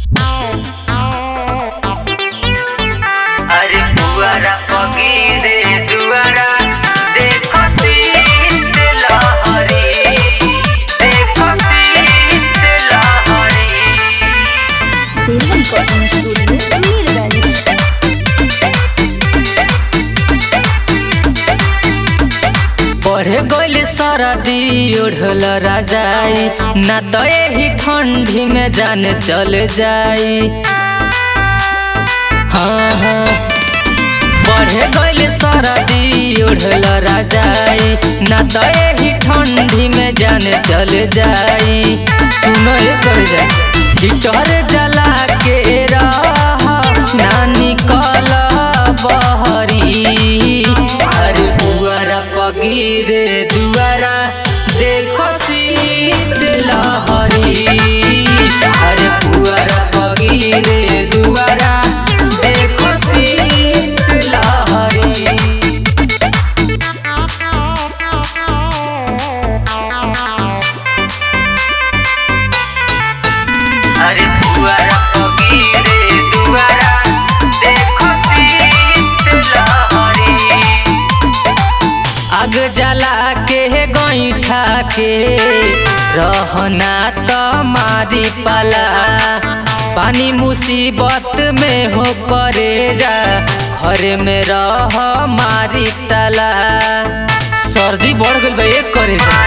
अरे पुअरा पगीरे दुआरा देखो सीत लहरी देखो सीत लहरी Film Cotton Studio, Mirgani. बढ़े गइल सरदी ओढ़ल राजाई ना तो यही ठंडी में जान चल जाई हाँ हाँ बढ़े गइल सरदी ओढ़ल राजाई ना तो यही ठंडी में जान चल जाई सुनो ये कर जा हिटर जला के रह ना निकल बहरी अरे बुआरा पगीरे दुआरा देखो शीत लहरी अरे बुआरा पगीरे दुआरा देखो शीत लहरी अरे दुआरा पगीरे दुआरा देखो शीत लहरी आग जला के गईठा के रहना तो मारी पाला पानी मुसीबत में हो करे जा घर में रह मारी तला सर्दी बढ़ गई बा एक करे जा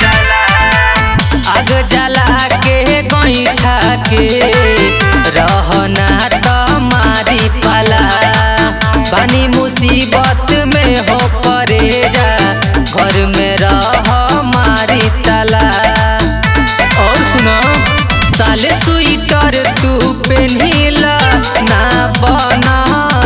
आग जला के गईठा के रहना तो मारी पाला पानी मुसीबत में हो परे जा घर में रह मारी तला और सुनो साले स्वेटर तू पेन्हिला ना बना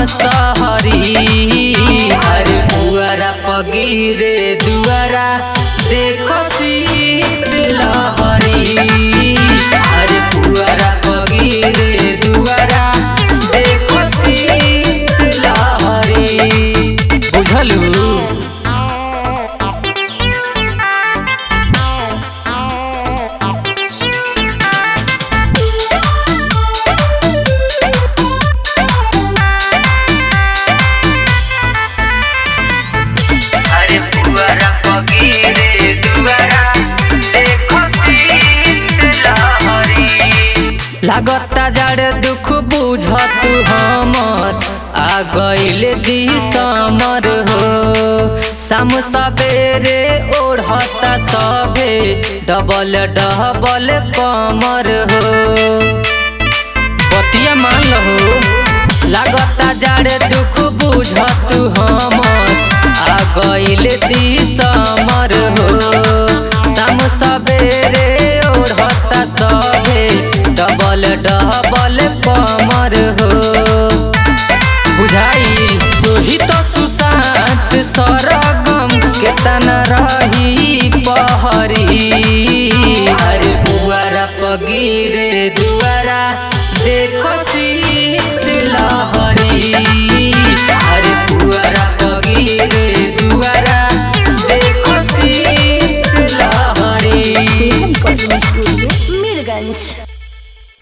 सहरी अरे बुआरा पगीरे दुआरा देखो शीत लहरी अरे बुआरा पगीरे दुआरा देखो शीत लहरी बुझलू अरे पुअरा पगीरे दुआरा देखो शीत लहरी लागता जड़ दुख बुझत हमर आ गइल दिसमर हो शाम सवेरे ओढ़ता सबे डबल डबल कमर हो बतिया मान लहो लागता जाड़े दुख बुझत हमर आ गइल दिसमर हो